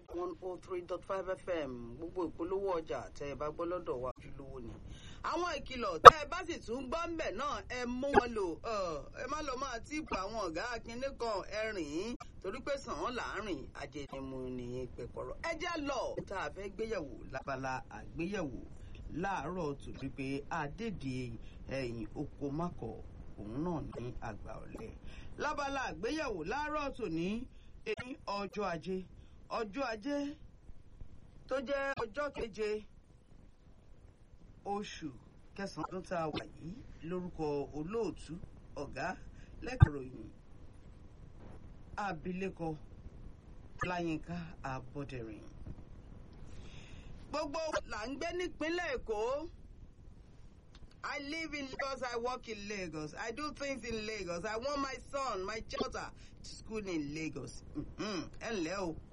one oh three dot five fm gbogbo ìpolówó ọjà tẹ ẹ bá gbọ́ lọ́dọ̀ wa ojúlówó ni. àwọn ìkìlọ̀ tẹ ẹ bá sì tún gbọ́ ń bẹ̀ náà ẹ mú wọn lò ẹ má lọ máa tíìpù àwọn ọ̀gá akínní kan ẹ rìn ín torí pé sàn án láàrin ajẹnimu ní pẹ̀kọ̀rọ̀. ẹ já lọ tá a fẹ́ gbéyẹ̀wò lábala àgbéyẹ̀wò láàárọ̀ tòbí pé àdédé ẹ̀yìn oko mákọ̀ òun náà ní àgbà ọ̀lẹ. lábala àgbéyẹ̀wò láàárọ̀ tòní èyí ọjọ́ ajé ọjọ́ ajé tó jẹ́ ọjọ́ keje oṣù kẹsàn-án ọdún tá a wà yìí lórúkọ olóòtú ọ̀gá lẹ́kọ̀ròyìn abilékọ láyínká abọ́dẹ̀rìn. gbogbo là ń gbé nípínlẹ̀ èkó. I live in Lagos, I work in Lagos, I do things in Lagos, I want my son, my daughter to school in Lagos. Ẹ ǹlẹ́ o